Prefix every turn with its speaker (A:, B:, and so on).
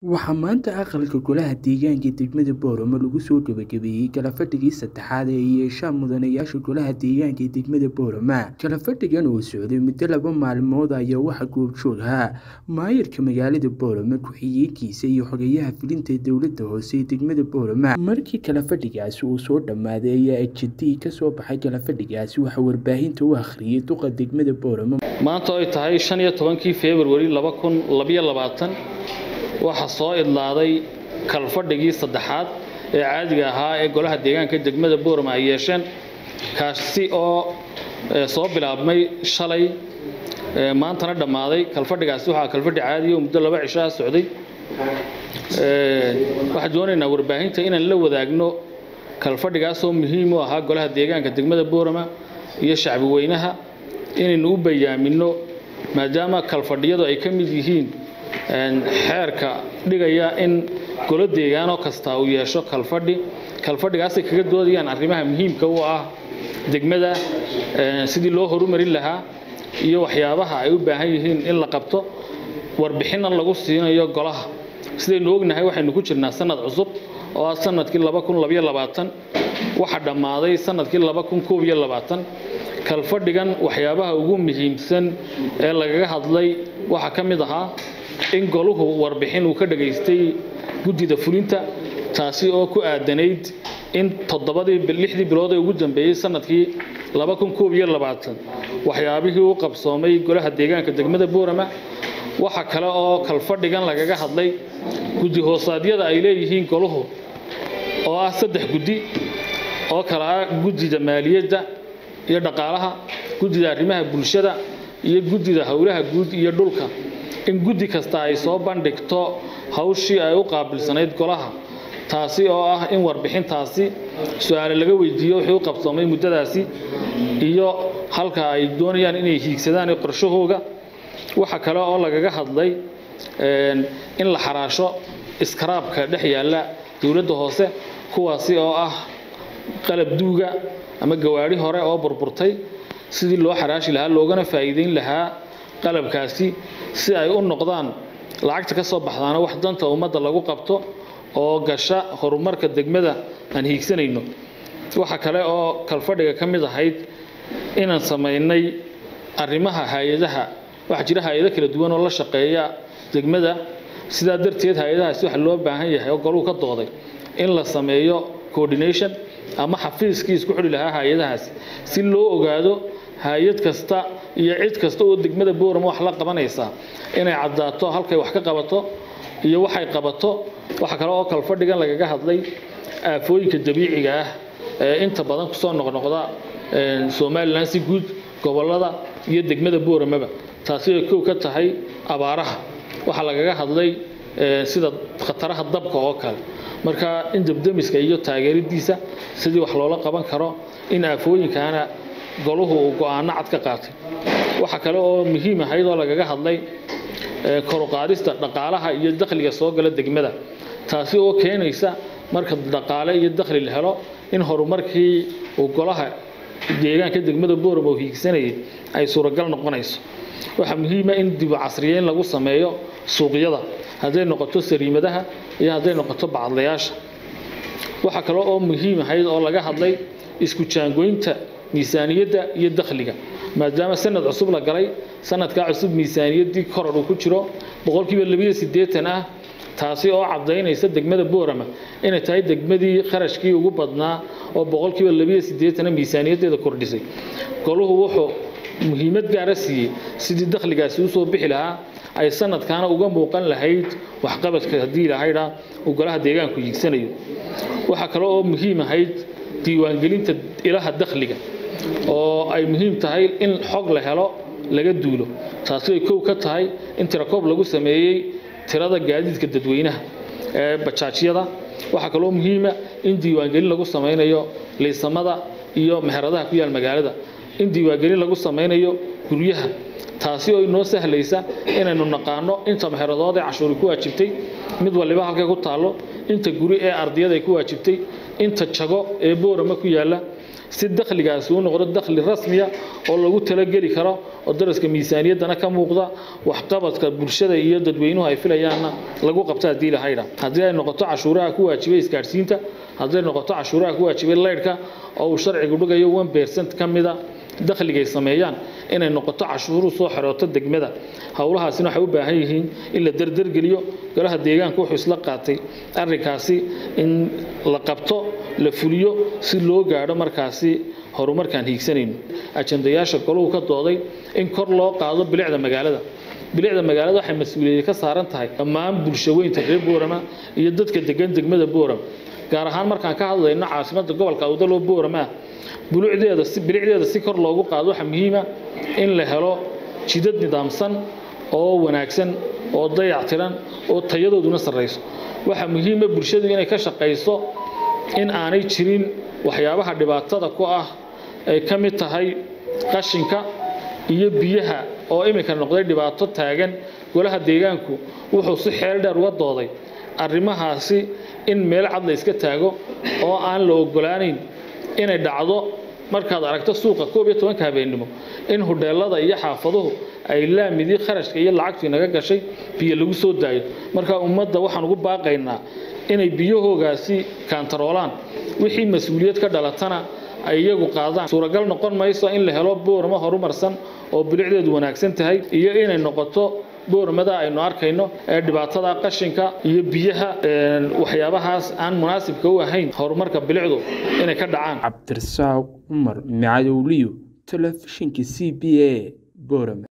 A: Waxaa maanta aqalka Golaha Deegaanka degmada Booramo lagu soo gabagabeeyay kalafadhigii saddexaad ee ay yeeshaan mudanayaasha Golaha Deegaanka ee degmada Booramo. Kalafadhigan oo socday muddo laba maalmood ayaa waxaa goobjoog ahaa maayarka magaalada Booramo, ku-xigeenkiisa iyo xogayaha fulinta dowladda hoose ee degmada Booramo. Markii kalafadhigaasi uu soo dhammaaday ayaa ajeedadii ka soo baxay kalafadhigaasi waxaa warbaahinta u akhriyay duqa degmada Booramo.
B: maanta ay tahay shan iyo tobankii februari laba kun labayo labaatan waxaa soo idlaaday kalfadhigii saddexaad ee caadiga ahaa ee golaha deegaanka degmada boorama ay yeesheen kaasi oo eh, soo bilaabmay shalay eh, maantana dhammaaday kalfadhigaasi waxaa kalfadhi caadiya oo muddo laba cisho ah socday Eh, waxaan doonaynaa warbaahinta inaan la wadaagno kalfadhigaasoo muhiim u ahaa golaha deegaanka degmada boorama iyo shacbi weynaha inaynu u bayaamino maadaama kalfadhiyadu ay ka mid yihiin een, xeerka dhigaya in golo deegaanoo kasta uu yeesho kalfadhi kalfadhigaasay kaga doodayaan arrimaha muhiimka u ah degmada een, sidii loo horumarin lahaa iyo waxyaabaha ay u baahan yihiin in la qabto warbixinna lagu siinayo golaha sidaynu ognahay waxaynu ku jirnaa sanad cusub oo ah sanadkii laba kun labayo labaatan waxaa dhammaaday sanadkii laba kun koob iyo labaatan kalfadhigan waxyaabaha ugu muhiimsan ee lagaga hadlay waxaa ka mid ahaa in goluhu warbixin uu ka dhagaystay guddida fulinta taasi oo ku aadanayd in toddobadii bil- lixdii bilood ee ugu dambeeyey sanadkii laba kun koob iyo labaatan waxyaabihii u qabsoomay golaha deegaanka degmada boorama waxa kale oo kalfadhigan lagaga hadlay guddi hoosaadyada ay leeyihiin goluhu oo ah saddex guddi oo kala ah guddida maaliyadda iyo dhaqaalaha guddida arrimaha bulshada iyo guddida howlaha guud iyo dhulka in guddi kasta ay soo bandhigto hawshii ay u qaabilsanayd golaha taasi oo ah in warbixintaasi su-aale laga weydiiyo wixii u qabsoomay muddadaasi iyo halka ay doonayaan inay hiigsadaan ee qorshahooga waxa kale oo lagaga hadlay een, in la xaraasho iskaraabka dhex yaalla dowladda hoose kuwaasi oo ah qalab duuga ama gawaadhi hore oo burburtay sidii loo xaraashi lahaa loogana faa'iideyn lahaa qalabkaasi si ay u noqdaan lacagta ka soo baxdaana wax danta ummadda lagu qabto oo gasha horumarka degmada aan hiigsanayno waxa kale oo kalfadhiga ka mid ahayd inaan samaynay arrimaha hay-adaha waxaa jira hay-ado kala duwan oo la shaqeeya degmada sidaa darteed hay-adahaasi waxa loo baahan yahay oo goluu ka dooday in la sameeyo coordination ama xafiiskii isku xidhi lahaa hay-adahaasi si loo ogaado hay-ad kasta iyo cid kasta oo degmada boorama wax la qabanaysa inay caddaato halkay wax ka qabato iyo waxay qabato waxa kale oo kalfadhigan lagaga hadlay aafooyinka dabiiciga ah ee inta badan kusoo noqnoqda een, somalilan si guud gobolada iyo degmada booramaba taasi ay kow ka tahay abaaraha waxaa lagaga hadlay ee, sida khataraha dabka oo kale marka in debdemiska iyo taageeridiisa sidii wax loola qaban karo in aafooyinkaana goluhu uu go-aano cad ka qaatay waxaa kale oo muhiim ahayd oo lagaga hadlay ee, kor u qaadista dhaqaalaha iyo dakhliga soo gala degmada taasi oo keenaysa marka dhaqaale iyo dakhli la helo in horumarkii uu golaha deegaanka degmada boorama uu hiigsanayay ay suuragal noqonayso waxaa muhiima in dib u casriyeyn lagu sameeyo suuqyada hadday noqoto sariimadaha iyo hadday noqoto bacadlayaasha waxaa kale oo muhiim ahayd oo laga hadlay isku jaangoynta miisaaniyadda iyo dakhliga maadaama sanad cusub la galay sanadkaa cusub miisaaniyaddii koror uu ku jiro boqolkiiba labiyo siddeetan ah taasi oo caddaynaysa degmada boorama inay tahay degmadii kharashkii ugu badnaa oo boqolkiiba labiyo siddeetana miisaaniyaddeeda kordhisay goluhu wuxuu muhiimad gaara siiyey sidii dakhligaasi usoo bixi lahaa ay sanadkaana uga muuqan lahayd waxqabadka haddii lahaydha uu golaha deegaanku hiigsanayo waxaa kale oo muhiim ahayd diiwaangelinta ilaha dakhliga oo ay muhiim tahay in xog la helo laga duulo taasi ay kow ka tahay in tirakoob lagu sameeyey tirada gaadiidka dadweynaha ee bajaajyada waxaa kaloo muhiima in diiwaangelin lagu samaynayo liisamada iyo meheradaha ku yaal magaalada in diiwaangelin lagu samaynayo guryaha taasi oo inoo sahlaysa inaynu naqaano inta meheradood ee cashuuri ku waajibtay mid waliba halkay ku taallo inta guri ee ardiyada ay ku waajibtay inta jago ee boorama ku yaalla si dakhligaasi u noqdo dakhli rasmiya oo lagu talageli karo oo daraska miisaaniyaddana ka muuqda waxqabadka bulshada iyo dadweynuhu ay filayaanna lagu qabto haddii lahaydha haddii ay noqoto cashuuraha ku waajibay isgaadhsiinta haddii ay noqoto cashuuraha ku waajibay leydhka oo uu sharcigu dhigayo one percent ka mida dakhligay sameeyaan inay noqoto cashuuru soo xerooto degmada howlahaasina waxay u baahan yihiin in la derdergeliyo golaha deegaanka wuxuu isla qaatay arrinkaasi in la qabto la fuliyo si loo gaadho markaasi horumarkaan hiigsanayno ajandayaasha goluhu ka dooday in kor loo qaado bilicda magaalada bilicda magaalada waxay mas-uuliyadda ka saaran tahay dhammaan bulshaweynta reer boorama iyo dadka degan degmada boorama gaar ahaan markaan ka hadlayno caasimadda gobolka awdaloo boorama bilicdeeda si bilicdeeda si kor loogu qaado waxaa muhiima in la helo jidad nidaamsan oo wanaagsan oo dayactiran oo tayadooduna sarrayso waxaa muhiima bulshadu inay ka shaqayso in aanay jirin waxyaabaha dhibaatada ku ah ay ka mid tahay qashinka iyo biyaha oo iminka noqday dhibaato taagan golaha deegaanku wuxuu si xeel dheer uga dooday arrimahaasi in meel cad la iska taago oo aan la ogolaanayn inay dhacdo markaad aragto suuqa koob iyo tobanka habeennimo in hudheelada iyo xaafaduhu ay laamidii kharashka iyo lacagtii naga gashay biyo lagu soo daayo marka ummadda waxaan ugu baaqaynaa inay biyahoogaasi kaantaroolaan wixii mas-uuliyad ka dhalatana ay iyagu qaadaan suuragal noqon mayso in la helo booramo horumarsan oo bilicdeedu wanaagsan tahay iyo inay noqoto booramada aynu arkayno ee dhibaatada qashinka iyo biyaha waxyaabahaas aan munaasibka u ahayn horumarka bilicdu inay ka dhacaan
A: cabdirasaaq cumar macadowliyo telefishinka c b a boorame